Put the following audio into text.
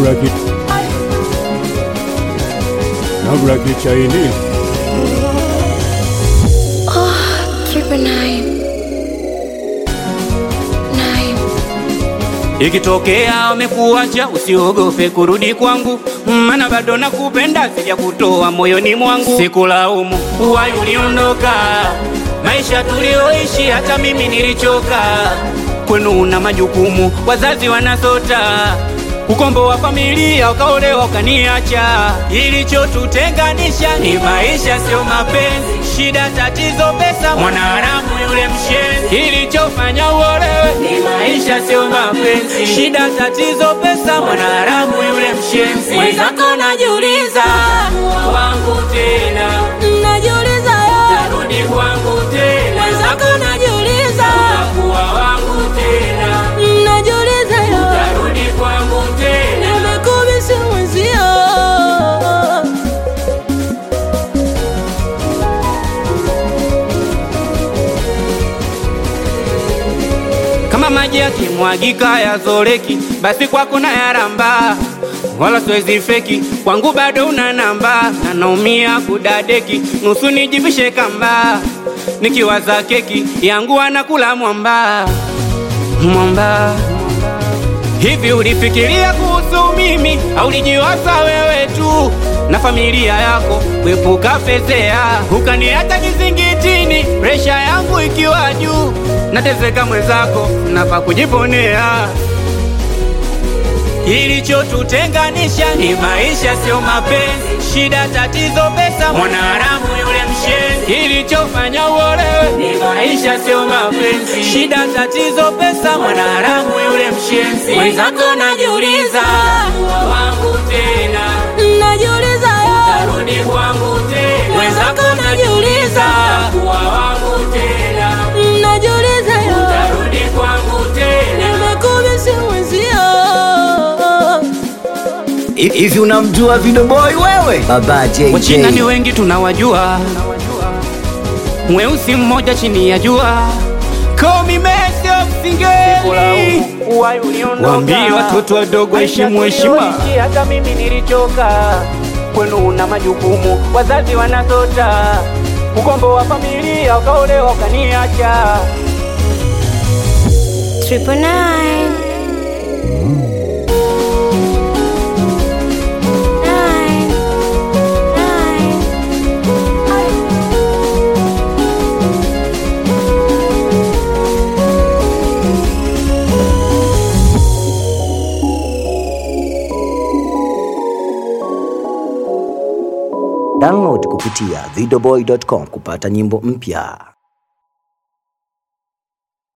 Nagura kit. Nagura kit Chinese. Triple nine. Nine. Ikitokea wamekuacha usiogope kurudi kwangu, maana bado nakupenda, sija kutoa moyoni mwangu. Sikulaumu uwai uliondoka, maisha tulioishi hata mimi nilichoka. Kwenu una majukumu, wazazi wanasota ukombo wa familia, ukaolewa ukaniacha. Ilichotutenganisha ni maisha, sio mapenzi. Shida, tatizo, pesa, mwanaharamu yule mshenzi. Kilichofanya uolewe ni maisha, sio mapenzi. Shida, tatizo, pesa, mwanaharamu yule mshenzi. Mwenzako najiuliza, wangu tena, Najiuliza yo, narudi kwangu tena, mwenzako najiuliza, kuwa wangu tena, najiuliza yo, narudi kwangu tena. nimekubisi mwenzio. kama maji yakimwagika yazoleki, basi kwako na yaramba, wala siwezi feki, kwangu bado una namba, na naumia kudadeki, nusu nijivishe kamba, nikiwaza keki yangu anakula mwamba mwamba. Hivi ulifikiria kuhusu mimi au ulijiwaza wewe tu na familia yako kuepuka fezea, ukaniacha kizingitini, presha yangu ikiwa juu, nateseka mwenzako, nafa kujiponea. Kilichotutenganisha ni maisha, sio mapenzi. Shida, tatizo, pesa, mwanaharamu yule mshenzi. Kilichofanya uolewe ni maisha, sio mapenzi. Shida, tatizo, pesa, mwanaharamu yule mshenzi. Mwenzako najiuliza, wangu tena, Najiuliza yo, narudi kwangu tena. Mwenzako najiuliza. kuwa wangu tena, najiuliza yo, narudi kwangu tena. nimekubisi mwenzio. Hivi unamjua Video Boy wewe? Baba JJ. Wachina ni wengi tunawajua, mweusi mmoja chini ya jua. Call me Messi of Singeli. Waambie watoto wadogo heshimu heshima. Hata mimi nilichoka, kwenu una majukumu, wazazi wanasota, ukombo wa familia, ukaolewa ukaniacha. Triple nine. Nine. Nine. Download kupitia videoboy.com kupata nyimbo mpya.